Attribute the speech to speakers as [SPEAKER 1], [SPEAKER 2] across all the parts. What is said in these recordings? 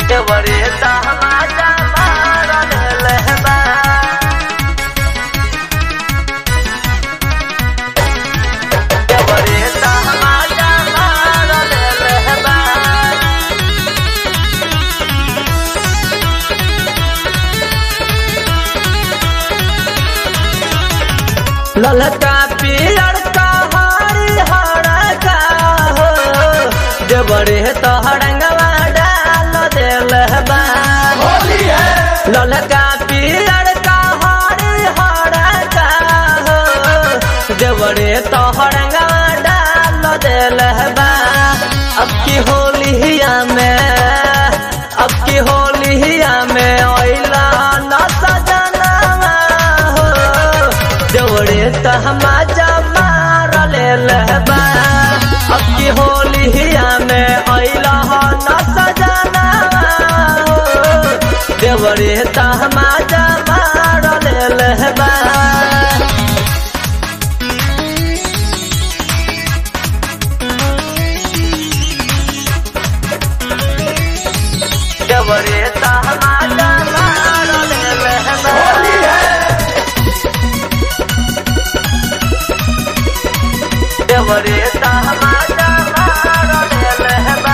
[SPEAKER 1] देवरे तमाचा मारल लहबा देवरे तमाचा मारल लहबा ललका पियर का हरी हरका हो देवरे तो हरंगवा डाल देल बा ललका पियर का हरी हरका हो देवरे तो हरंगवा डाल देल बा अब की होलिया में अब की होलिया में ओइला न सजना हो देवरे तहमाजा मार लेलबा अब की होलिया में अइला हो न सजना हो देवरे तहमाजा मार लेलबा देवरे तहमाजा मार लेलबा देवरे तहमाजा मारल लहबा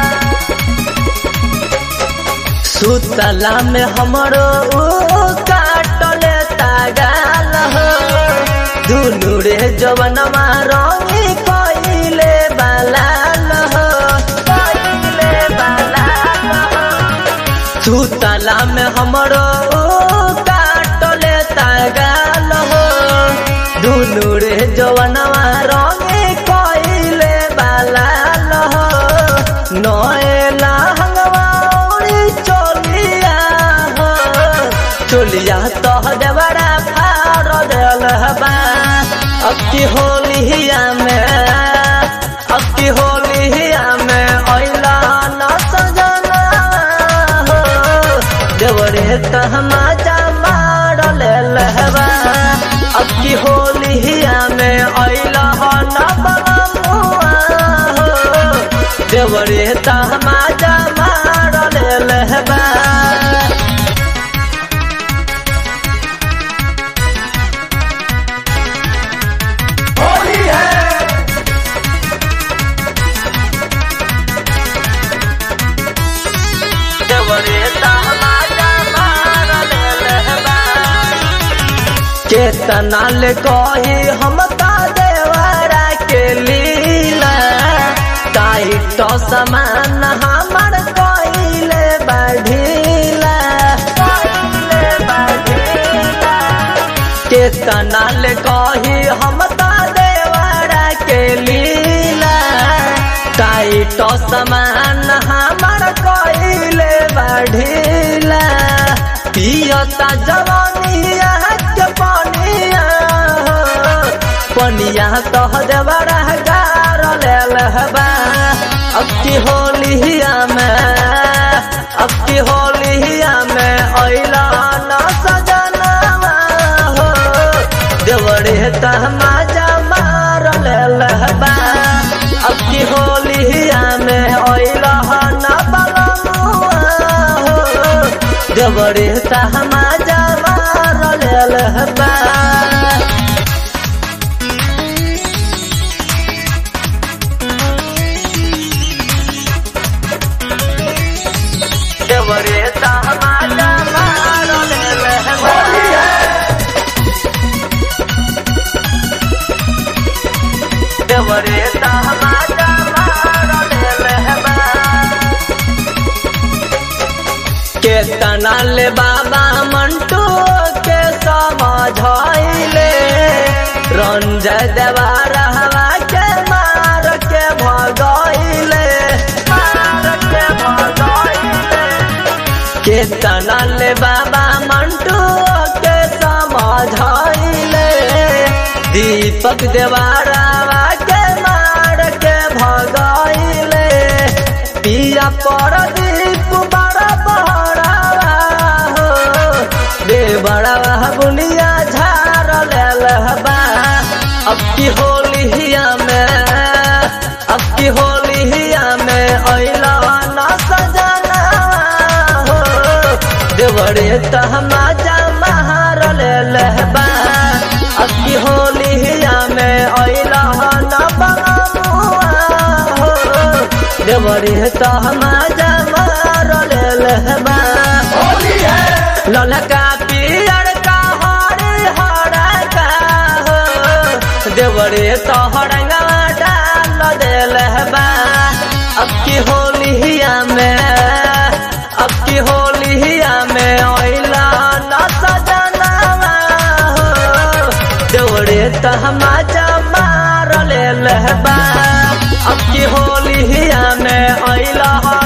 [SPEAKER 1] सुतला में हमरो ऊ काटल तागाल हो दुनु रे जवनमा रंगी कइले बालाल हो कइले बालाल हो सुतला में हमरो काटल तागाल हो दुनु रे जवनवा रंगे कइले बालाल हो नएला हंगवाउरी चोलिया हो चोलिया तो देवरा फाड़ देल बा अब की होलिया में अब की होलिया में अइला न सजना हो देवरे तहमाजा मार लेलबा अब की होलिया में अइला हो न बलमुआ हो देवरे तहमाजा मार लेलबा देवरे तहमाजा मार लेलबा केतना ले कही हम ता देवरा के लीला टाइट समान हमर कइले बढ़ीला कइले बढ़ीला केतना ले कही हम ता देवरा के लीला टाइट समान हमर कइले बढ़ीला पियता जवानिया के पनिया हो पनिया तो देवरा गार लेल हबा अब की होलिया में अब की होलिया में अइला न सजना हो देवरे तहमाजा मार लेल हबा अब की होलिया में अइला न बलमुआ हो देवरे तहमाजा मार लेल हबा देवरे तहमाजा मार लेलबा देवरे तहमाजा मार लेलबा केतना ले बाबा मंटू के समझाइले रंजय देवा रहवा के मार के भगाइले मार के भगाइले केतना ले बाबा मंटू के समझाइले दीपक देवारावा के मार के भगाइले पिया पर दीप बड़ा बहरावा हो दे बड़ा बुनिया झार लेल बा अब की होलिया में अब की होलिया में अइला न सजना देवरे तहमाजा महार ले लहबा अक्की होलिया में अइला न बमुआ हो देवरे तहमाजा महार ले लहबा ललका पियर का हरे हरा का हो देवरे तोहरंगा डाल देल बा अब की होलिया में अब की होलिया में ओइला न सजनवा हो देवरे तहमाजा मार ले बा अब की होलिया में ओइला